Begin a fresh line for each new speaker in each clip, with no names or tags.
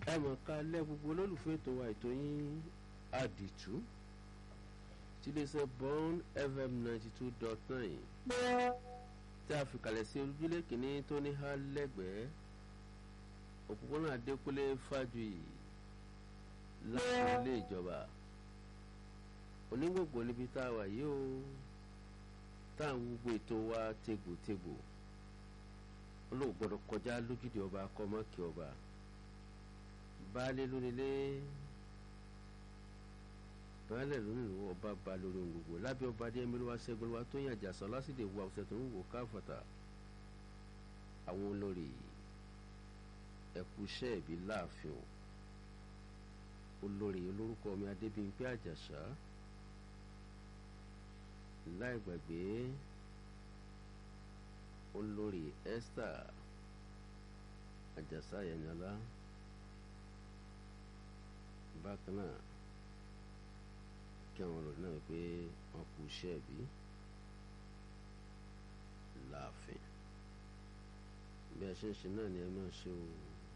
ẹ mọ̀ ká lẹ́ gbogbo olólùfẹ́ ètò wa ètò yín àdìtú tiléeṣẹ́ bond fm ninety two dot nine tí a fi kalẹ̀ sí ojúlé kìíní tó ní há lẹ́gbẹ̀ẹ́ òpópónà adékúnlé fájuyì láti ilé ìjọba onígbògbò níbi tá a wà yìí o tá à ń gbogbo ètò wa tegbòtegbò olóò gbọ́dọ̀ kọjá lójúde ọba kọmọkì ọba baálé lónílé baálé lónìí ọba ba lórí ohun gbogbo lábẹ́ ọba adé ẹmílúwa ṣẹ́gun wa tó yàn jàsọ lásìdè wa ọ̀sẹ̀ tó ń wò káfọ̀tà àwọn olórí ẹkúṣẹ́ ìbí láàfin olórí olórúkọ mi adébíyìnpé àjàṣà láì gbàgbé olórí esther àjàsà yẹnyẹlá bákan náà kí àwọn olórí náà pé wọn kú iṣẹ́ ìbí láàfin bí a ṣe ń ṣe náà ni ẹ máa ṣe o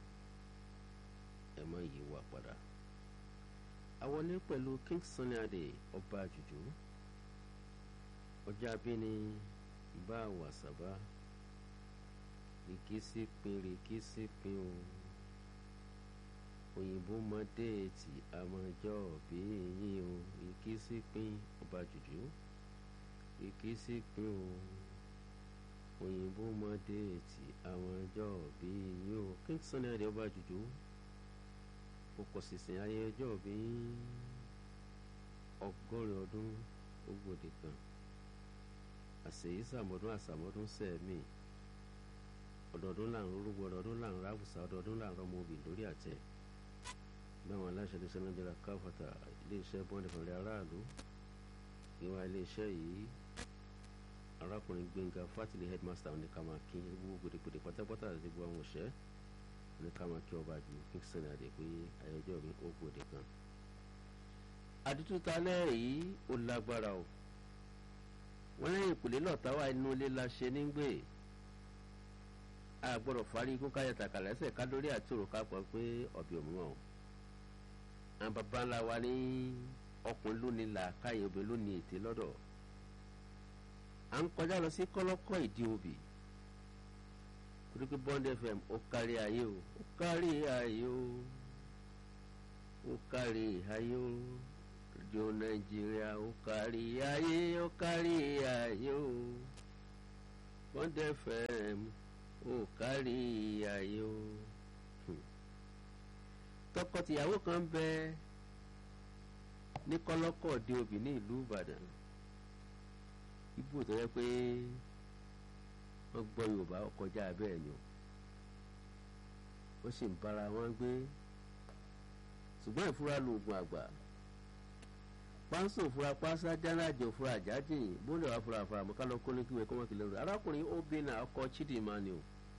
ẹ máa yí wa padà àwọlé pẹ̀lú king sunny adé ọba àjùjú ọjà abíní bá wàsábà rìkísí pin rìkísí pin o òyìnbó mọ déètì àmọjọ bí yín o rìkísí pin ọba àjùjú rìkísí pin o òyìnbó mọ déètì àmọjọ bí yín o king sunny adé ọba àjùjú kókò sísìn ayẹyẹ ọjọ́ bí ọgọ́rin ọdún ogóde kan àṣeyí sàmọ́dún àsàmọ́dún sẹ́ẹ̀mì ọdọọdún là ń rúgbọ ọdọọdún là ń ráwùsà ọdọọdún là ń rọmọ obì lórí àtẹ báwọn aláṣẹ iléeṣẹ́ nàìjíríà káfọ̀tà iléeṣẹ́ bọ́ǹdì fúnra aráàlú ìwà iléeṣẹ́ yìí arákùnrin gbẹ̀ngà fátìlì headmaster ní kàmákí gbogbo gbèdégbèdé pátápátá àti gbogbo àwọn òṣẹ́ ní kàmákí ọba ju kingston adé pé ayọjọ́ mi ó gbòde kan àdútú talẹ́ yìí ó lágbára o wọ́n lẹ́yìn ìpìlẹ̀ lọ́ọ̀tà wà inú ilé la ṣe nígbè a gbọ́dọ̀ fárí ikú káyọ̀ tàkà lẹ́sẹ̀ ká lórí àtúrò ká pọ̀ pé ọ̀bì òmùwọ̀n o àwọn bàbá ńlá wa ní ọkùnrin lónìí là káyọ̀ obìnrin lónìí ètè lọ́dọ̀ à ń kọjá lọ sí kọ́lọ́kọ́ ìdí obì torí pé bond fm ó kárí ayé o ó kárí ayé o ó kárí ayé o rédíò nàìjíríà ó kárí ayé ó kárí ayé o bond fm ó kárí ayé o tọkọtìyàwó kan bẹ ní kọlọkọ dé obì ní ìlú ìbàdàn ibù tó yẹ pé wọn gbọ́ yorùbá kọjá bẹ́ẹ̀ ni o wọ́n sì ń bára wọn gbé ṣùgbọ́n ìfura lóògùn àgbà pánsó fura pásá jánájọ fura àjájìn bóńdè wà fura fura mọ́ ká lọ kólé kíwèé kọ́mọ́ kìlẹ̀ rẹ̀ arákùnrin obìnrin ọkọ chidinma ni o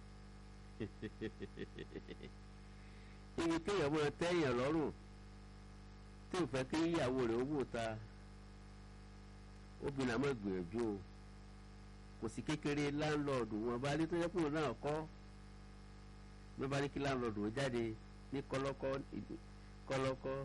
ibi kéèyàn mọ́ tẹ́yàn lọ́rùn tí ò fẹ́ kí ìyàwó rẹ̀ owó ta obìnrin àmọ́ gbìyànjú o kò sí kékeré láńlọ́ọ̀dù wọn bá rí tó yẹ kúrò náà kọ́ ló bá ní kí láńlọ́ọ̀dù ó jáde ní kọ́lọ́kọ́ kọ́lọ́kọ́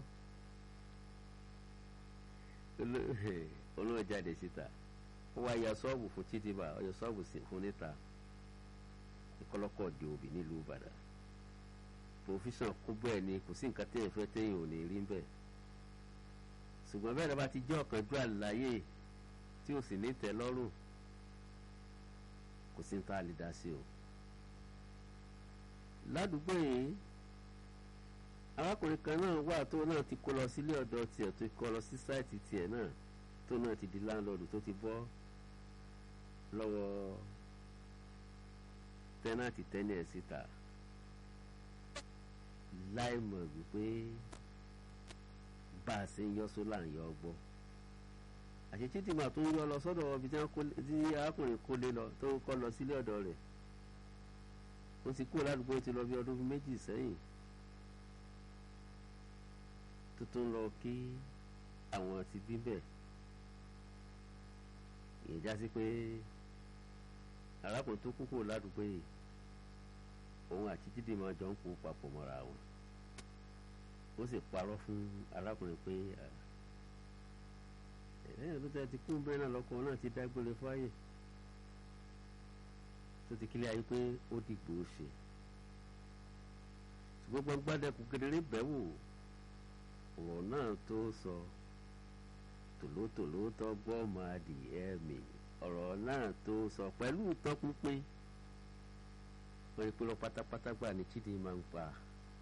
olóò jáde síta ó wá ya sọ́ọ̀bù fún títí bá ọyọ sọ́ọ̀bù fún níta ní kọ́lọ́kọ́ di òbí nílùú Ìbàdàn pòfíṣàn kún bẹ́ẹ̀ ni kò sí nǹkan téèyàn fẹ́ téèyàn ò ní rí bẹ́ẹ̀ ṣùgbọ́n bẹ́ẹ̀ lọ́ba ti jẹ́ ọ̀kanjú àlàyé tí ò sì ní tẹ́ lọ́rùn kò sí nǹkan àlè dá sí o. ládùúgbò yìí arákùnrin kan náà wà tó náà ti kó lọ sílé ọ̀dọ̀ tiẹ̀ tó kó lọ sí sáìtì tiẹ̀ náà tó náà ti di láńlọ́ọ̀dù tó ti bọ́ lọ́wọ́ tẹ́nàtì tẹ́nì ẹ̀ síta láì mọ̀ wípé bá a ṣe ń yọ sólà ń yọ ọgbọ́n àṣetí tí màá tó ń yọ lọ sọ́dọ̀ ibi tí arákùnrin kó lé lọ tó kọ́ lọ sílé ọ̀dọ̀ rẹ̀ ó ti kúrò ládùúgbò ti lọ bí ọdún méjì sẹ́yìn tó tó ń lọ kí àwọn ti bí bẹ́ẹ̀ ìyẹn já sí pé arákùnrin tó kú kúrò ládùúgbò yìí òun àti títí máa jọ ń kó papọ̀ mọ́ra wọn ó sì parọ́ fún arákùnrin pé ẹ̀ẹ́dẹ́gbẹ̀rún tó ti kún bẹ́ẹ̀ náà lọ́kọ̀ náà ti dágbére fáyè tó ti kílẹ̀ ayé pé ó dìgbò ṣe ṣùgbọ́n gbọ́ngbádẹ́kun kedere bẹ́ẹ̀ wò ọ̀rọ̀ náà tó sọ tòlótòló tó gbọ́ ọmọ adìyẹ mi ọ̀rọ̀ náà tó sọ pẹ̀lú tọ́pínpín wọ́n rí pé lọ pátápátá gbà ní Chidi máa ń pa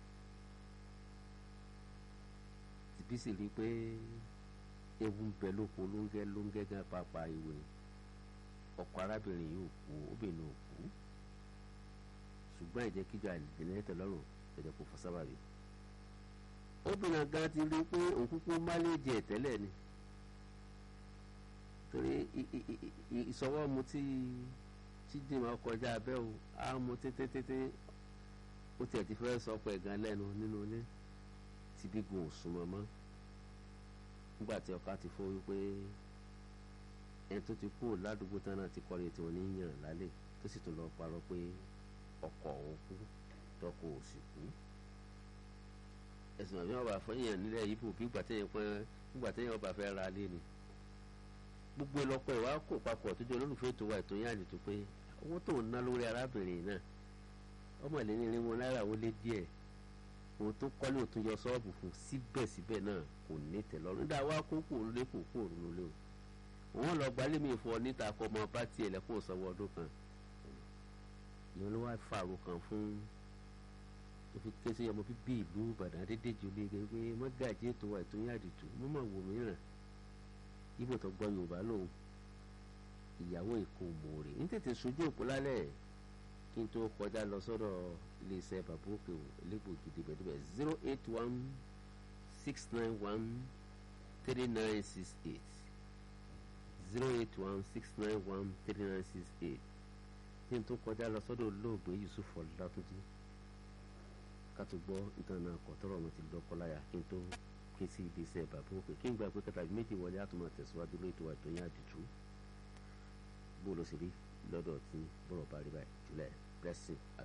tìbí sì rí i pé ewu ń bẹ lóko lóńgẹ́ lóńgẹ́ gan pàápàá ìwé ọkọ arábìnrin yìí ò kú obìnrin ò kú ṣùgbọ́n ìjẹ́ kíjọ àìlèdè lọ́rùn ẹ̀jẹ̀ kò fọ́ sábàbí obìnrin gan ti rí i pé òun kúkú máléèjì ẹ̀ tẹ́lẹ̀ ni torí ìsọwọ́ mu tí Chidi máa kọjá abẹ́ o á mu tètè ó tiẹ̀ ti fẹ́ sọ pé gan lẹ́nu nínú ilé tí bí gun òsùn mọ́mọ́ nígbà tí ọkọ ti fọ́ wípé ẹni tó ti kú ládùúgbò tán náà ti kọ́ni tí wọ́n ní yàn lálẹ́ tó sì tún lọ parọ́ pé ọkọ òun kú tọkọ ò sì kú ẹ̀sùn àbí ọba àfọyín nílẹ̀ yìí bò bí gbàtẹ́yìn pẹ́ gbàtẹ́yìn ọba fẹ́ ra lé ni gbogbo ìlọpọ̀ ìwà kò papọ̀ tó jẹ́ olólùfẹ́ ètò wa ètò yẹn àdìtú pé owó tó ń ná lórí arábìnrin náà ọmọ ìlérí irinwó náírà ó lé díẹ̀ òun tó kọ́lé òtún yọ sọ́ọ̀bù fún síbẹ̀síbẹ̀ náà kò ní tẹ̀lọ́rùn nígbà wá kó kò lé kò kó òrùn lé o òun lọ gbalé mi fọ níta kọ ọmọ bá tiẹ̀ lẹ́kọ̀ọ́ sanwó ọdún kan ìyẹn ló wá fàrò kan fún tó fi ké sí ọmọ bíbí ìlú Ìbàdàn Adédèjì olóyè pé mọ́gàjì ètò wa ètò yẹn àdìtú mọ́mọ́ wò mìíràn ibo tó gbọ́ yorùbá lòun ìyàwó èkó mòórè ní tètè sojú òpó lálẹ́ kí n tó kọjá lọ sọ́dọ̀ iléeṣẹ́ bàbá òkè elégbò gidi bẹ̀dẹ̀bẹ̀ zero eight one six nine one three nine six eight zero eight one six nine one three nine six eight kí n tó kọjá lọ sọ́dọ̀ olóògbé Yusuf Ọlátúnjí ká tó gbọ́ nítorí náà kọ́ tọrọ ọmọ ti lọ́kọ́ láyà kí n tó ké sí ibi iṣẹ́ bàbá òkè kí n gba pé kẹta méjì wọlé àtúmọ̀ tẹ̀síwájú lórí ètò àìtó yẹn àdìtú bó ló sì rí lọ́dọ̀ tí bọ́rọ̀ bá rí báyìí jùlẹ̀ blessing